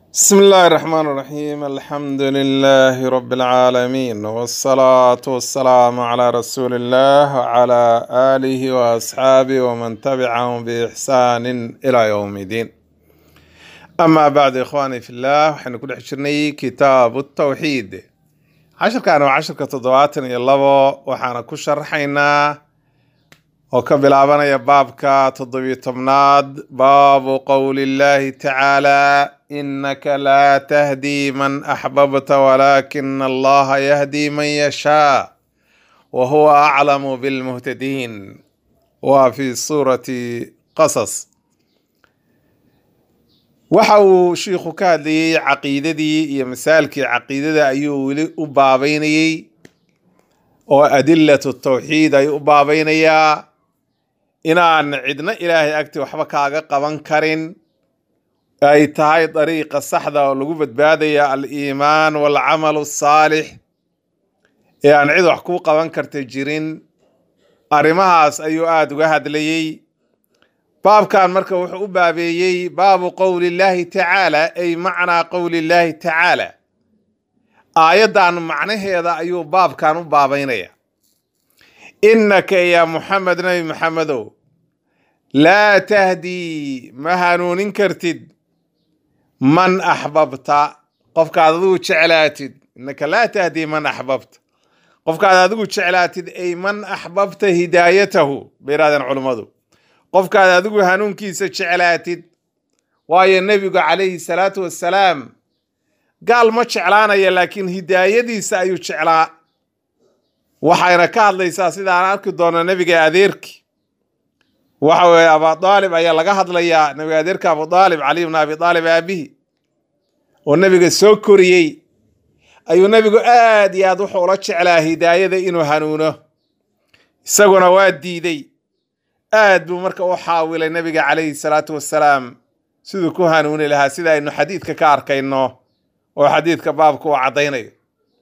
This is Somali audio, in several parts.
بسم الله الرحمن الرحيم الحمد لله رب العالمين والصلاة والسلام على رسول الله وعلى آله وأصحابه ومن تبعهم بإحسان إلى يوم الدين أما بعد إخواني في الله وحن كل حشرني كتاب التوحيد عشر كانوا عشر كتضوات يلبو وحنا كشرحينا oo ka bilaabanaya baabka toddobiyo tobnaad baabu qowli illahi tacaala inaka laa tahdii man axbabta walaakina allaha yahdii man yashaa wa huwa aclamu bilmuhtadiin waa fi suurati qasas waxa uu shiikhu ka hadlayey caqiidadii iyo masaalkii caqiidada ayuu weli u baabeynayey oo adilatu tawxiid ayuu u baabeynayaa inaan cidna ilaahay agti waxba kaaga qaban karin ay tahay dariiqa saxda oo lagu badbaadaya al-iimaan waalcamalu asaalix ee aan cid wax kuu qaban karta jirin arrimahaas ayuu aada uga hadlayey baabkan marka wuxuu u baabeeyey baabu qowli illaahi tacaala ay macnaa qowli illaahi tacaala aayaddan macnaheeda ayuu baabkan u baabeynaya innaka ya muxamed nabi maxamedow laa tahdii ma hanuunin kartid man axbabta qofkaad adigu jeclaatid innaka laa tahdii man axbabta qofkaad adigu jeclaatid ay man axbabta hidaayatahu bay yidhahdeen culummadu qofkaad adigu hanuunkiisa jeclaatid waayo nebigu calayhi salaatu wassalaam gaal ma jeclaanaya laakiin hidaayadiisa ayuu jeclaa waxayna ka hadlaysaa sidaan arki doono nebiga adeerki waxa weeye abudaalib ayaa laga hadlayaa nebiga adeerka abudaalib cali bn abi aalib aabihi oo nebiga soo koriyey ayuu nebigu aad iyo aad wuxuu ula jeclaa hidaayada inuu hanuuno isaguna waa diiday aad buu marka u xaawilay nebiga calayhi salaatu wassalaam siduu ku hanuuni lahaa sida aynu xadiidka ka arkayno oo xadiidka baabka uu caddaynayo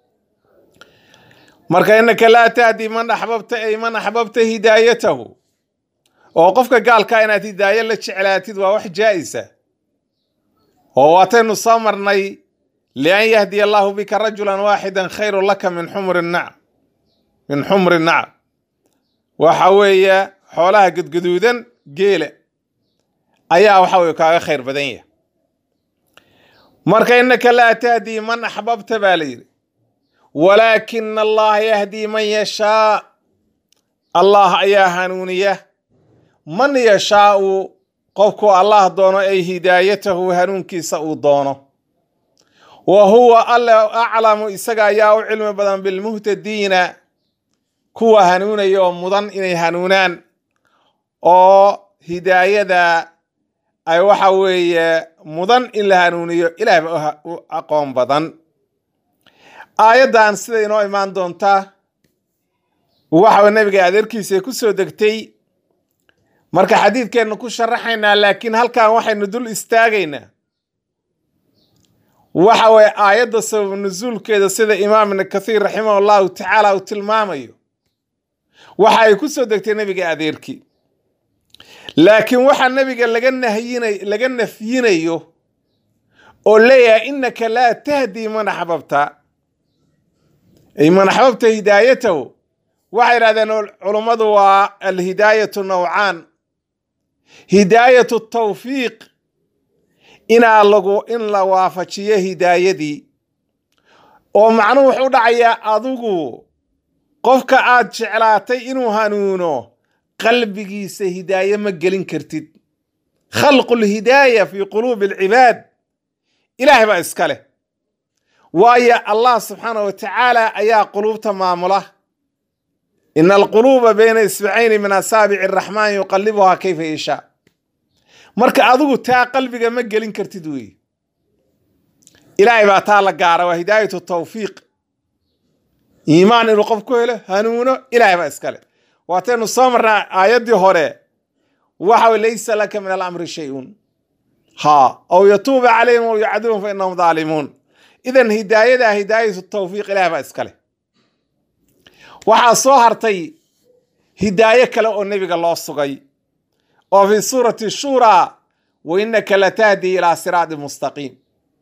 marka innaka laa tahdi man axbabta ay man axbabta hidaayatahu oo qofka gaalka inaad hidaayo la jeclaatid waa wax jaa-isa oo waataynu soo marnay lian yahdiya allahu bika rajulan waaxidan khayru laka min xumri nacam min xumri nacam waxa weeye xoolaha gadgaduudan geela ayaa waxa weye kaaga khayr badan yahay marka innaka laa tahdii man axbabta baa la yidhi walaakina allaha yahdii man yashaa allah ayaa hanuuniya man yashaau qofku allah doono ay hidaayatahu hanuunkiisa uu doono wa huwa alle aclamu isaga ayaa u cilmi badan bilmuhtadiina kuwa hanuunaya oo mudan inay hanuunaan oo hidaayada ay waxa weeye mudan in la hanuuniyo ilaah ba u aqoon badan aayaddan sida inoo imaan doontaa waxa nebiga adeerkiisa ku soo degtay marka xadiidkeennu ku sharaxaynaa laakiin halkan waxaynu dul istaagaynaa waxa weye aayadda sabab nusuulkeeda sida imaam ibni kathiir raximah allahu tacaala uu tilmaamayo waxa ay ku soo degtay nebiga adeerkii laakiin waxaa nebiga laga nahyinay laga nafyinayo oo leeyahay innaka laa tahdii man axbabta ay man axbabta hidaayatahu waxay yidhahdeen culummadu waa alhidaayatu nawcaan hidaayatu tawfiiq inaa lagu in la waafajiyo hidaayadii oo macnuhu wuxuu dhacayaa adigu qofka aad jeclaatay inuu hanuuno qalbigiisa hidaaye ma gelin kartid khalqu lhidaaya fi quluubi alcibaad ilaahay baa iska leh waayo allah subxaana wa tacaala ayaa quluubta maamula ina alquluuba bayna isbacayni min asaabici araxmaan yuqalibuhaa kayfa yashaa marka adigu taa qalbiga ma gelin kartid weeye ilaahay baa taa la gaara waa hidaayatu tawfiiq iimaan inuu qof ku helo hanuuno ilaahay baa iska leh waataynu soo marnaa aayaddii hore waxa laysa laka min alamri shay-un ha aw yatuuba calayhim aw yucadibum fa inahum daalimuun idan hidaayada hidaayatu tawfiiq ilaah baa iska leh waxaa soo hartay hidaayo kale oo nebiga loo sugay oo fi suurati shuuraa wa innaka latahdi ilaa siraadi mustaqiim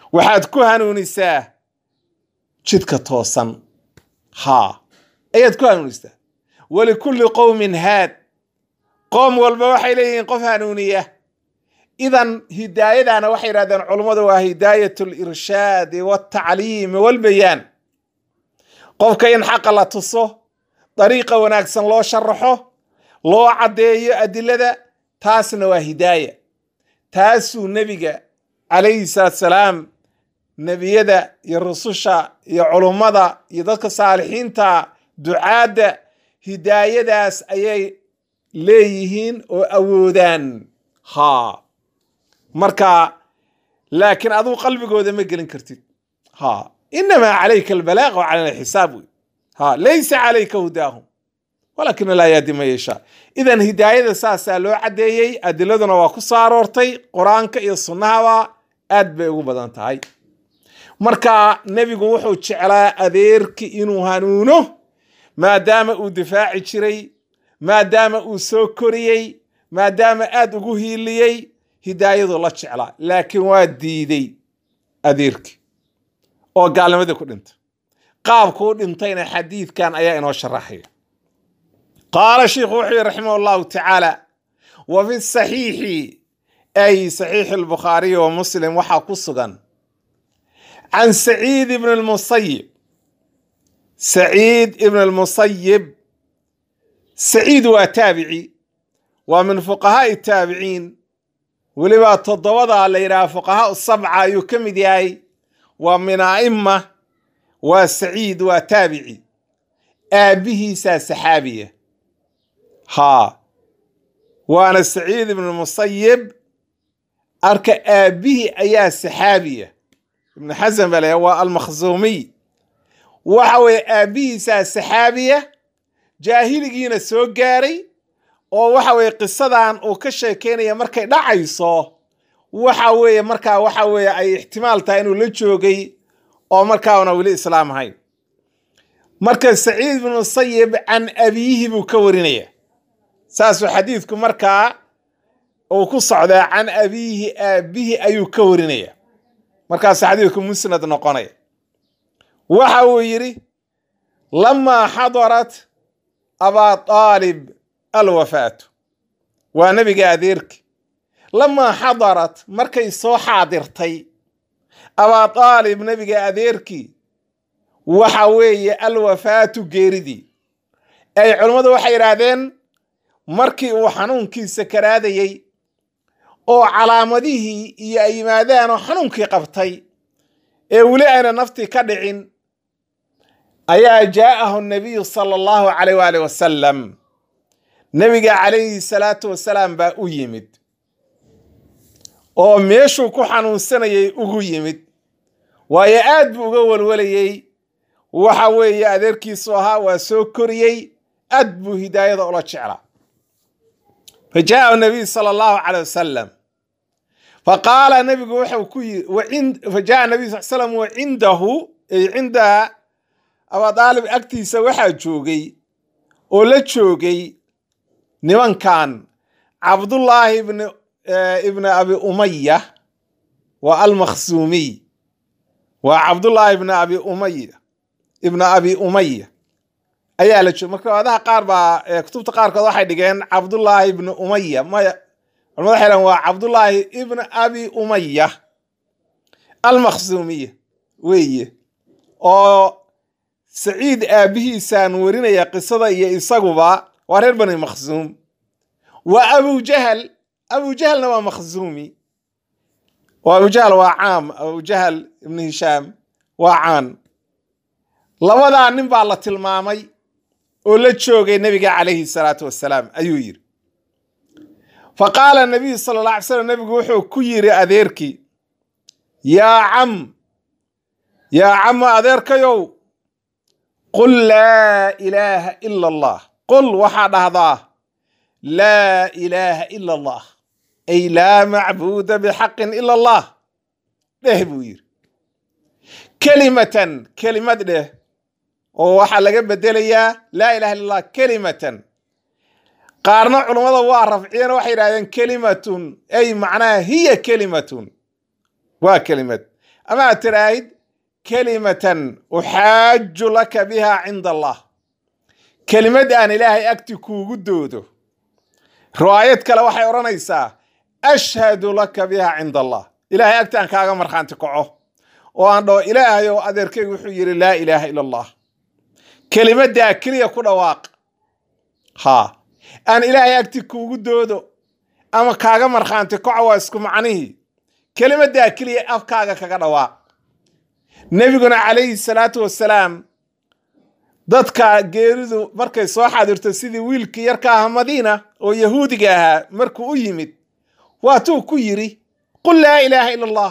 waxaad ku hanuunisaa jidka toosan haa ayaad ku hanuunisaa walikulli qowmin haad qoom walba waxay leeyihiin qof hanuuniya idan hidaayadana waxay yidhahdeen culummadu waa hidaayat lirshaadi waltacliimi walbayaan qofka in xaqa la tuso dariiqa wanaagsan loo sharaxo loo caddeeyo adilada taasna waa hidaaya taasuu nebiga calayhi salaatu salaam nebiyada iyo rususha iyo culummada iyo dadka saalixiinta ducaadda hidaayadaas ayay leeyihiin oo awoodaan haa marka laakiin adigu qalbigooda ma gelin kartid ha inamaa calayka albalaaq wa calana alxisaab wey ha laysa calayka hudaahum walaakina laa yahdi man yashaa idan hidaayada saasaa loo caddeeyey adiladuna waa ku soo aroortay qur-aanka iyo sunnahaba aad bay ugu badan tahay marka nebigu wuxuu jeclaa adeerki inuu hanuuno maadaama uu difaaci jiray maadaama uu soo koriyey maadaama aad ugu hiiliyey hidaayadu la jeclaa laakiin waa diiday adeerki oo gaalnimadii ku dhintay qaabku u dhintayna xadiidkan ayaa inoo sharaxaya qaala sheikhu wuxuu yihi raximah allahu tacaala wa fi saxiixi ay saxiixi albukhaariyi wa muslim waxaa ku sugan can saciid ibn lmusayib saciid ibn lmusayib saciid waa taabici waa min fuqahaai taabiciin weliba toddobada la yidhaha fuqahaa sabca ayuu ka mid yahay waa min a'ima waa saciid waa taabici aabbihiisaa saxaabiya haa waana saciid ibnu musayib arka aabbihii ayaa saxaabiya ibnu xasan baa layaa waa almakhzuumiy waxa weeye aabbihiisaa saxaabiya jaahiligiina soo gaaray oo waxa weeye qisadan uu ka sheekeynaya markay dhacayso waxa weeye markaa waxa weeye ay ixtimaal tahay inuu la joogay oo markaana weli islaam ahayn marka saciid ibnu musayib can abiyihi buu ka warinaya saasuu xadiidku markaa uu ku socdaa can abiyihi aabihi ayuu ka warinaya markaasu xadiidku musnad noqonaya waxa uu yidhi lamaa xadarat abaa aalib alwafaatu waa nebiga adeerki lamaa xadarat markay soo xaadirtay abaa aalib nebiga adeerkii waxa weeye alwafaatu geeridii ay culummadu waxay yidhaahdeen markii uu xanuunkiisa karaadayey oo calaamadihii iyo ay yimaadaan oo xanuunkii qabtay ee weli ayna naftii ka dhicin ayaa jaa'ahu nabiyu sala allahu calayh waali wasalam nebiga calayhi salaatu wasalaam baa u yimid oo meeshuu ku xanuunsanayay ugu yimid waayo aad buu uga walwalayey waxa weeye adeerkiisu ahaa waa soo koriyey aad buu hidaayada ula jeclaa fa jaa'ahu nabiy sala allahu calay wasalam fa qaala nebigu wuxuu ku yiri fa jaa nabiy sal slam wa cindahu ay cinda abadaalib agtiisa waxaa joogay oo la joogay nimankan cabdullaahi ibn ibni abi umaya waa almakhsuumiy waa cabdullaahi ibni abi umaya ibna abi umaya ayaa la joogay marka wadaha qaar baa kutubta qaarkood waxay dhigeen cabdullaahi ibni umaya maya culamada waxay dhaheen waa cabdullaahi ibna abi umaya almakhsuumiya weeye oo saciid aabihiisaan warinaya qisada iyo isaguba waa reer bani makhsuum waa abujahal abujahalna waa makhsuumi oo abujahal waa caam abujahal ibnu hishaam waa caan labadaa nin baa la tilmaamay oo la joogay nebiga calayhi salaatu wassalaam ayuu yidhi fa qaala nabiyu sala alla alay slam nebigu wuxuu ku yidhi adeerkii yaa cam yaa cama adeerkayow qul laa ilaaha ila allah qul waxaa dhahdaa laa ilaaha ila allah ay laa macbuuda bixaqin ila allah dheh buu yidhi kelimatan kelimad dheh oo waxaa laga bedelayaa laa ilaha illa allah kelimatan qaarna culummada waa rafciyeen waxay yidhahdeen kelimatun ay macnaha hiya kelimatun waa kelimad ama aad tiraahid kelimatan uxaaju laka biha cinda allah kelimad aan ilaahay agti kuugu doodo riwaayad kale waxay odhanaysaa ashhadu laka biha cinda allah ilaahay agti aan kaaga markhaanti kaco oo aan dhaho ilaahay oo adeerkaygu wuxuu yidhi laa ilaaha ila allah kelimaddaa keliya ku dhawaaq ha aan ilaahay agti kuugu doodo ama kaaga markhaanti kaco waa isku macnihii kelimaddaa keliya afkaaga kaga dhawaaq nebiguna calayhi salaatu wassalaam dadka geeridu markay soo xaadirto sidii wiilkii yarka aha madiina oo yahuudiga ahaa markuu u yimid waatuu ku yidhi qul laa ilaaha ila allah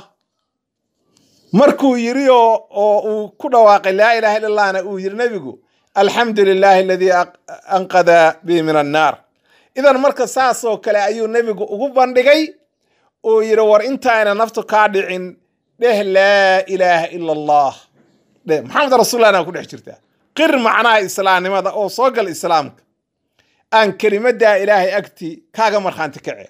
markuu yidhi oo oo uu ku dhawaaqay laa ilaha illa allahna uu yidhi nebigu alxamdu lilaahi aladii anqada bi min annaar idan marka saasoo kale ayuu nebigu ugu bandhigay oo yidhi war intaayna naftu kaa dhicin dheh laa ilaaha ila allah dheh maxamed rasullahna ku dhex jirtaa qir macnaha islaamnimada oo soo gal islaamka aan kelimaddaa ilaahay agti kaaga markhaanti kace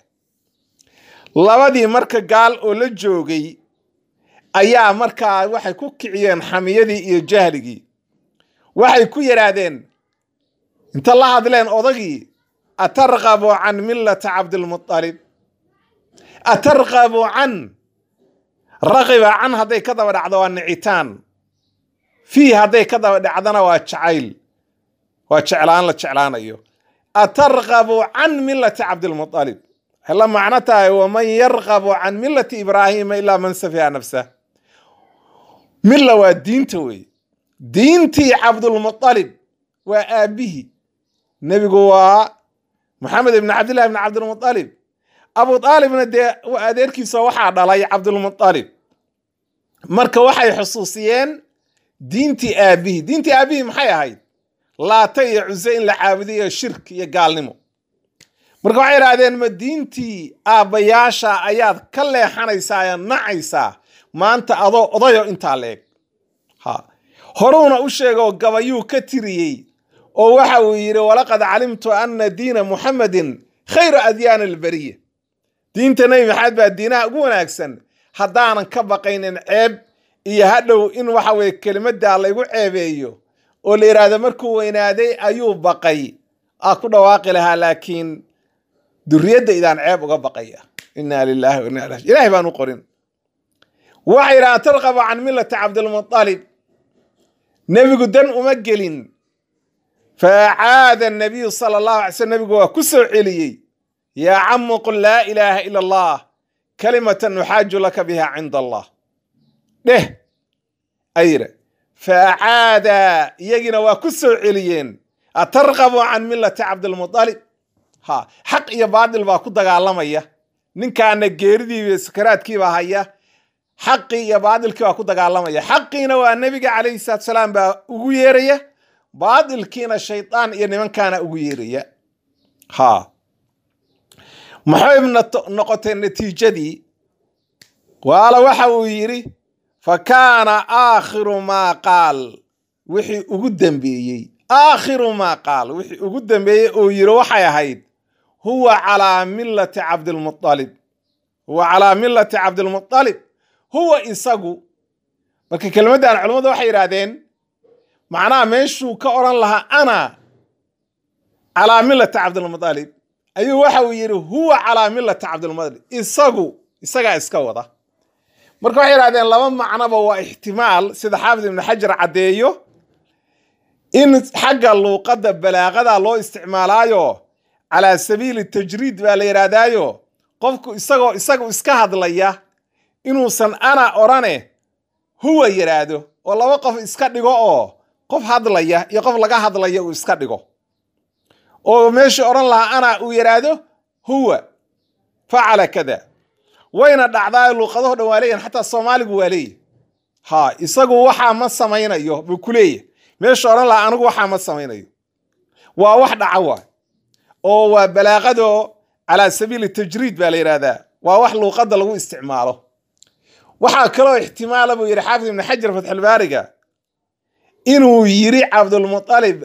labadii marka gaal oo la joogay ayaa markaa waxay ku kiciyeen xamiyadii iyo jahligii waxay ku yidhaahdeen inta la hadleen odagii atarqabu can millata cabdilmualib atarqabu can raqiba can hadday ka daba dhacdo waa nicitaan fii hadday ka daba dhacdana waa jacayl waa jeclaan la jeclaanayo atarqabu can millati cabdilmualib waxay la macno tahay waman yarqabu can millati ibraahiima ilaa man safiha nafsah milla waa diinta wey diintii cabdulmualib waa aabbihii nebigu waa maxamed ibn cabdillahi ibn cabdilmualib abu aalibna dee adeerkiisa waxaa dhalay cabdulmualib marka waxay xusuusiyeen diintii aabbihii diintii aabbihii maxay ahayd laata iyo cuse in la caabudayo shirk iyo gaalnimo marka waxay idhahdeen ma diintii aabbayaasha ayaad ka leexanaysaa ee nacaysaa maanta adoo odayo intaa leeg ha horuuna u sheegoo gabayuu ka tiriyey oo waxa uu yidhi walaqad calimtu ana diina muxamedin khayru adyaani alberiya diinta nebi maxamed baa diinaha ugu wanaagsan haddaanan ka baqaynin ceeb iyo hadhow in waxa weye kelimaddaa laygu ceebeeyo oo la yidhaahdo markuu weynaaday ayuu baqay aa ku dhawaaqi lahaa laakiin duriyadda idaan ceeb uga baqaya inaa lilahi wa inna ilahi ilahay baan u qorin waxay yidhahdaan tarqabu can millati cabdilmualib nebigu dan uma gelin faacaada nabiyu sala allahu alay slm nebigu waa ku soo celiyey yaa camu qul laa ilaaha ila allah kalimatan nuxaaju laka biha cinda allah dheh ayira faacaada iyagiina waa ku soo celiyeen atarqabu can millati cabdilmualib ha xaq iyo baadil baa ku dagaalamaya ninkaana geeridiiba sakaraadkiibaa haya xaqii iyo baadilkii baa ku dagaalamaya xaqiina waa nebiga calayhi salaatu salaam baa ugu yeeraya baadilkiina shaydaan iyo nimankaana ugu yeeraya ha maxay noqotay natiijadii waala waxa uu yidhi fa kaana aakhiru maa qaal wixii ugu dambeeyey aakhiru maa qaal wixii ugu dambeeyey uu yidhi waxay ahayd huwa calaa millati cabdilmualib huwa calaa millati cabdilmualib huwa isagu marka kelmaddan culimmadu waxay yidhaahdeen macnaha meeshuu ka odhan lahaa ana calaa millati cabdilmualib ayuu waxa uu yidhi huwa calaa millati cabdilmualib isagu isagaa iska wada marka waxay yidhahdeen laba macnoba waa ixtimaal sida xaafid ibnu xajar caddeeyo in xagga luuqadda balaaqada loo isticmaalaayo calaa sabiili tajriid baa la yidhaahdaayo qofku isagoo isagu iska hadlaya inuusan ana odhane huwa yidhaahdo oo laba qof iska dhigo oo qof hadlaya iyo qof laga hadlaya uu iska dhigo oo meeshii odhan lahaa ana uu yidhaahdo huwa facala kada wayna dhacdaa luuqadaho dhan waa leeyahan xataa soomaaligu waa leeyahy ha isagu waxaa ma samaynayo buu ku leeyahy meesha odhan lahaa anigu waxaa ma samaynayo waa wax dhaca waa oo waa balaaqado calaa sabiili tajriid baa la yidhahdaa waa wax luuqadda lagu isticmaalo waxaa kaloo ixtimaala buu yidhi xaafid ibnu xajar fatxulbaariga inuu yiri cabdulmualib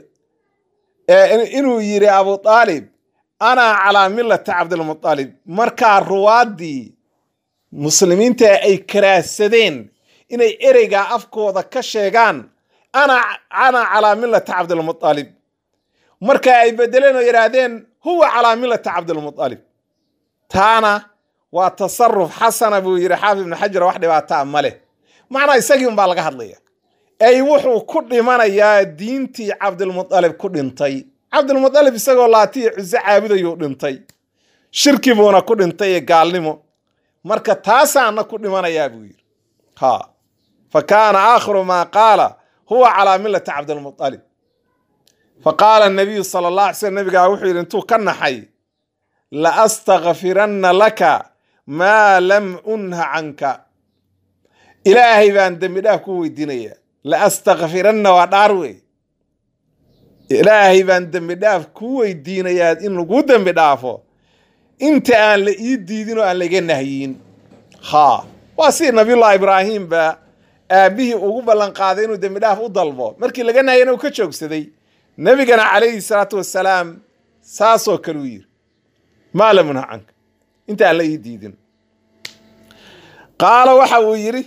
inuu yiri abu aalib ana calaa millati cabdilmualib markaa ruwaaddii muslimiinta ay karaahsadeen inay ereygaa afkooda ka sheegaan ana ana calaa millati cabdilmutalib marka ay bedeleen oo yidhaahdeen huwa calaa millati cabdilmutalib taana waa tasaruf xasana buu yidhi xaafid ibnu xajar wax dhibaataa ma leh macnaa isagii unbaa laga hadlaya ey wuxuu ku dhimanayaa diintii cabdilmutalib ku dhintay cabdilmutalib isagoo laatiyo cuso caabudayuu dhintay shirki buuna ku dhintay ee gaalnimo marka taasaana ku dhimanayaa buu yidhi ha fa kaana aakhiru maa qaala huwa calaa millati cabdilmutalib fa qaala nabiyu sala allah alay slm nabigaa wuxuu yidhi intuu ka naxay la astakfiranna laka maa lam unha canka ilaahay baan dembi dhaaf ku weydiinayaa la astakfiranna waa dhaar wey ilaahay baan dembi dhaaf ku weydiinayaa in lagu dembi dhaafo inta aan la ii diidin oo aan laga nahyin ha waa si nabiyullahi ibraahim ba aabbihii ugu ballan qaaday inuu dembi dhaaf u dalbo markii laga nahyana uu ka joogsaday nebigana calayhi salaatu wassalaam saasoo kale u yiri maa lam unha canka inta aan la ii diidin qaala waxa uu yidhi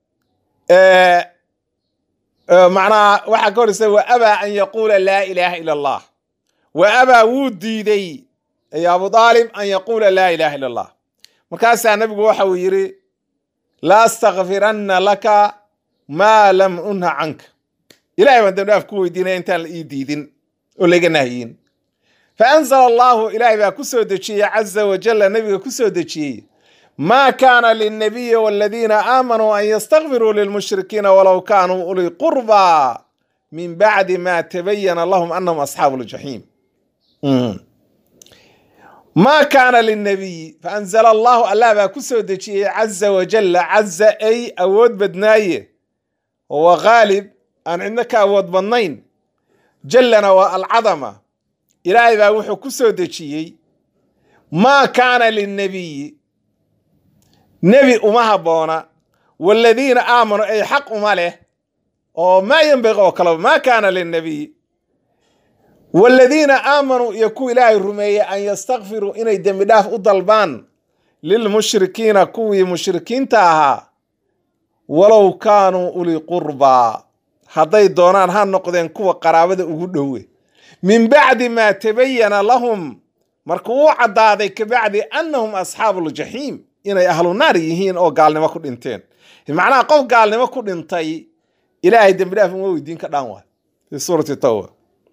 macnaha waxaa ka horeysa wa abaa an yaquula laa ilaaha ila allah wa abaa wuu diiday ay abu aalib an yaquula laa ilaha ila allah markaasaa nabigu waxa uu yidhi la astakfiranna laka maa lam unha canka ilahay baan dambi dhaaf ku weydiinaya intaan la ii diidin oo laga nahyin fa anzala allahu ilaahay baa ku soo dejiyey caza wajalla nabiga ku soo dejiyey ma kaana lilnabiyi waladiina aamanuu an yastakfiruu lilmushrikiina walow kaanuu uli qurba min bacdi ma tabayana lahum anahum asxaabu ljaxiim ma kaana lilnabiyi faanzala allahu allah baa ku soo dejiyey caza wajalla caza ay awood badnaaye wa khaalib aan cidno ka awood badnayn jallana waa alcadama ilaahay baa wuxuu ku soo dejiyey maa kaana lilnabiyi nebi uma habboona waladiina aamanuu ay xaq uma leh oo maa yenbaqi oo kaleba maa kaana lilnabiy waladiina aamanuu iyo kuwa ilaahay rumeeyey an yastakfiruu inay dembi dhaaf u dalbaan lilmushrikiina kuwii mushrikiinta ahaa walow kaanuu uli qurbaa hadday doonaan ha noqdeen kuwa qaraabada ugu dhowe min bacdi maa tabayana lahum markuu u caddaaday kabacdi annahum asxaabu ljaxiim inay ahlu naar yihiin oo gaalnimo ku dhinteen macnaha qof gaalnimo ku dhintay ilaahay dembi dhaaf uma weydiin ka dhaan waay fi suurati tawba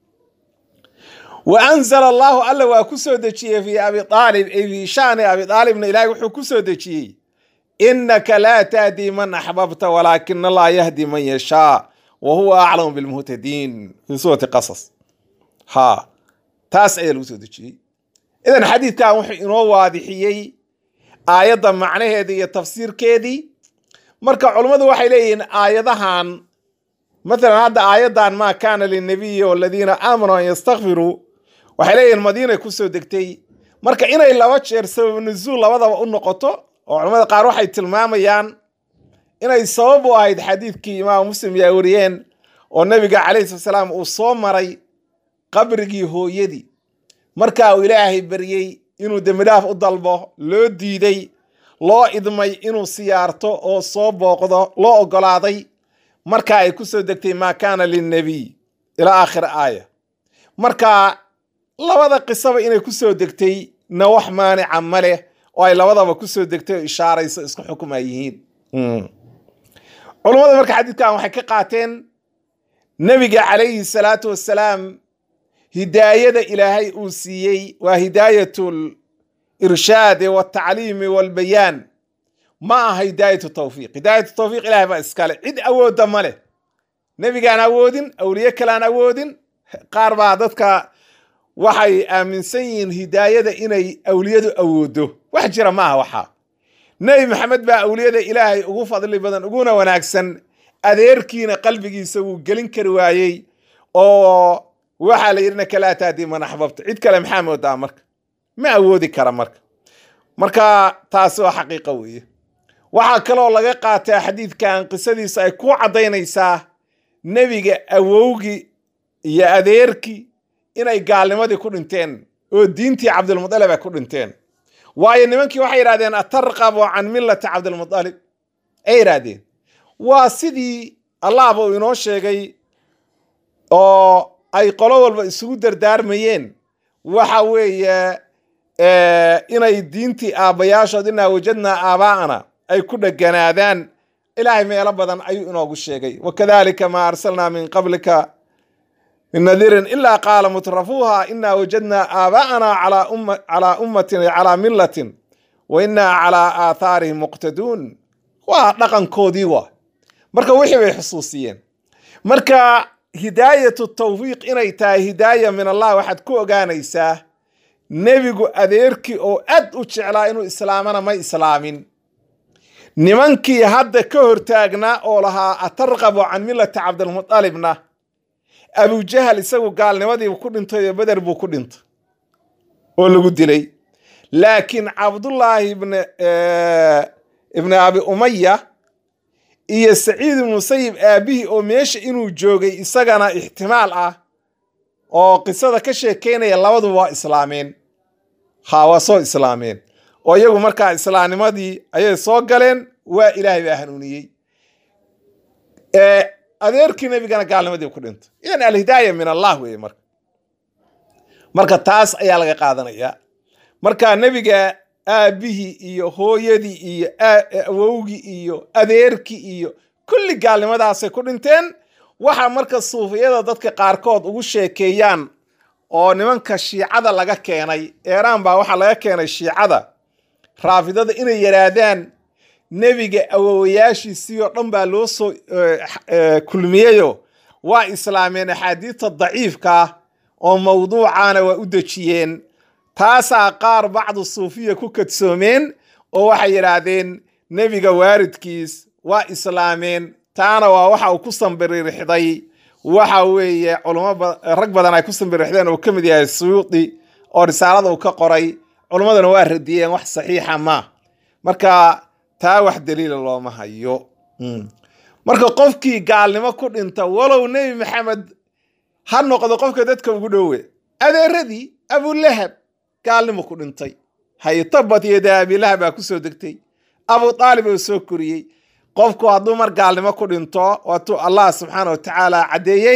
wa anzala allahu alla waa ku soo dejiyey fi abi aalib ay fi shaani abi aalibna ilaahay wuxuu ku soo dejiyey innaka laa tahdi man axbabta walaakina allaha yahdi man yashaa wa huwa aclamu bilmuhtadiin fi suurati qasas ha taas ayaa lagu soo dejiyey idan xadiidkan wuxuu inoo waadixiyey aayadda macnaheedii iyo tafsiirkeedii marka culummadu waxay leeyihiin aayadahan mathalan hadda aayaddan maa kaana lilnabiyi waladiina aamanuu an yastakfiruu waxay leeyihiin madiinay ku soo degtay marka inay laba jeer sabab nuzuul labadaba u noqoto oo culamada qaar waxay tilmaamayaan inay sabab u ahayd xadiidkii imaam muslim yaa wariyeen oo nebiga calayhi salatu salaam uu soo maray qabrigii hooyadii markaa uu ilaahay baryey inuu dembidhaaf u dalbo loo diiday loo idmay inuu siyaarto oo soo booqdo loo oggolaaday markaa ay ku soo degtay maa kaana lilnabiy ilaa aakhir aaya marka labada qisaba inay ku soo degtay na wax maanica ma leh oo ay labadaba ku soo degtay oo ishaarayso isku xukuma yihiin culummada marka xadiidkan waxay ka qaateen nebiga calayhi salaatu wassalaam hidaayada ilaahay uu siiyey waa hidaayatul irshaadi waltacliimi walbayaan ma aha hidaayatu tawfiiq hidaayatu tawfiiq ilahay baa iskale cid awoodda ma leh nebigaan awoodin awliye kalean awoodin qaar baa dadka waxay aaminsan yihiin hidaayada inay awliyadu awooddo wax jira ma aha waxaa nebi maxamed baa awliyada ilaahay ugu fadli badan uguna wanaagsan adeerkiina qalbigiisa wuu gelin kari waayey oo waxaa la yidhi innaka laa tahdi man axbabta cid kale maxaa moodaa marka ma awoodi kara marka marka taasi waa xaqiiqo weeye waxaa kaloo laga qaataa xadiidkan qisadiisa ay ku caddaynaysaa nebiga awowgii iyo adeerkii inay gaalnimadii ku dhinteen oo diintii cabdilmutalib ay ku dhinteen waayo nimankii waxay yidhahdeen atarqabu can millati cabdilmutalib ay yidhaahdeen waa sidii allahba uu inoo sheegay oo ay qolo walba isugu dardaarmayeen waxa weeye inay diintii aabbayaashood inaa wajadnaa aabaa'ana ay ku dheganaadaan ilaahay meelo badan ayuu inoogu sheegay wakadalika maa arsalnaa min qablika min nadiirin ilaa qaala mutrafuuha inaa wajadnaa aabaa'ana calaa ummatin calaa millatin wa inaa calaa aathaarihim muqtaduun waa dhaqankoodii waa marka wixii bay xusuusiyeen marka hidaayatu tawfiiq inay tahay hidaaya min allah waxaad ku ogaanaysaa nebigu adeerkii oo aad u jeclaa inuu islaamana ma islaamin nimankii hadda ka hortaagnaa oo lahaa atarqabu can millati cabdilmutalibna abujahal isagu gaalnimadiibu ku dhintay oo beder buu ku dhintay oo lagu dilay laakiin cabdullaahi ibni abi umaya iyo saciid ibnu musayib aabihii oo meesha inuu joogay isagana ixtimaal ah oo qisada ka sheekeynaya labaduba waa islaameen ha waa soo islaameen oo iyagu markaa islaamnimadii ayay soo galeen waa ilaahay baa hanuuniyey adeerkii nebigana gaalnimadii ku dhintay idan alhidaaya min allah weeye marka marka taas ayaa laga qaadanaya marka nebiga aabihii iyo hooyadii iyo awowgii iyo adeerkii iyo kulli gaalnimadaasay ku dhinteen waxa marka suufiyada dadka qaarkood ugu sheekeeyaan oo nimanka shiicada laga keenay eeraan baa waxaa laga keenay shiicada raafidada inay yidhaahdaan nebiga awowayaashiisii oo dhan baa loo soo kulmiyeyo waa islaameen axaadiidta daciifka ah oo mawduucaana waa u dejiyeen taasaa qaar bacdu suufiya ku kadsoomeen oo waxay yidhaahdeen nebiga waaridkiis waa islaameen taana waa waxa uu ku sambiririxday waxa weeye culamo rag badan ay ku sambiririxdeen oo ka mid yahay suyuudi oo risaalada uu ka qoray culummaduna waa radiyeen wax saxiixa ma marka taa wax daliila looma hayo marka qofkii gaalnimo ku dhinta walow nebi maxamed ha noqdo qofka dadka ugu dhowe adeeradii abulahab gaalnimo ku dhintay haytabat yada abilahab baa kusoo degtay abu aalib oo soo koriyey qofku hadduu mar gaalnimo ku dhinto waatuu allah subxaana wa tacaala caddeeyey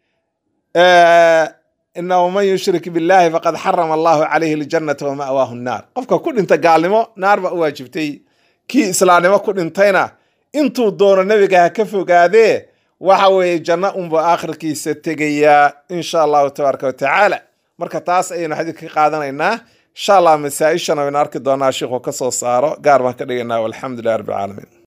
inahu man yushrik billahi faqad xarama allahu calayhi aljannata wa ma'waahu nnaar qofka ku dhinta gaalnimo naar baa u waajibtay kii islaamnimo ku dhintayna intuu doono nebiga ha ka fogaadee waxa weeye janno unbuu aakhirkiisa tegayaa insha allahu tabaaraka wa tacaala marka taas ayaynu xadiidka ka qaadanaynaa insha allah masaa-ishana waynu arki doonaa sheikhu ka soo saaro gaar baan ka dhigaynaa walxamdu lilah rabbi alcaalamiin